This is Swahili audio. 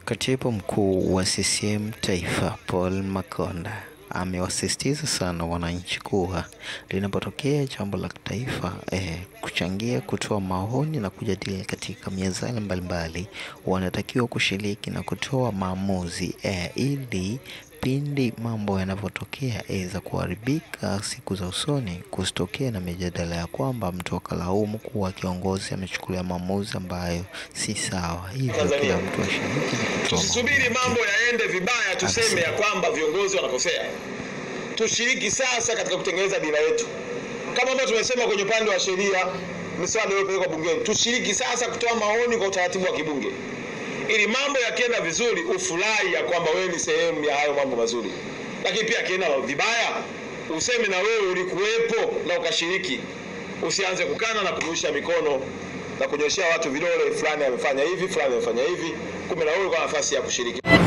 Katibu mkuu wa CCM Taifa Paul Makonda amewasisitiza sana wananchi kuwa linapotokea jambo la taifa eh, kuchangia, kutoa maoni na kujadili katika mezani mbalimbali, wanatakiwa kushiriki na kutoa maamuzi eh, ili pindi mambo yanavyotokea za kuharibika siku za usoni, kusitokea na mijadala ya kwamba mtu akalaumu kuwa kiongozi amechukulia maamuzi ambayo si sawa. Hivyo kila mtu ashiriki na kutoa Tusisubiri maoni mambo yake. yaende vibaya tuseme ya kwamba viongozi wanakosea. Tushiriki sasa katika kutengeneza dira yetu, kama ambavyo tumesema kwenye upande wa sheria, miswada iliyopelekwa bungeni. Tushiriki sasa kutoa maoni kwa utaratibu wa kibunge, ili mambo yakienda vizuri ufurahi ya kwamba wewe ni sehemu ya hayo mambo mazuri, lakini pia akienda vibaya useme na wewe ulikuwepo na ukashiriki. Usianze kukana na kurusha mikono na kunyoshea watu vidole, fulani amefanya hivi, fulani amefanya hivi, kumbe na wewe kwa nafasi ya kushiriki.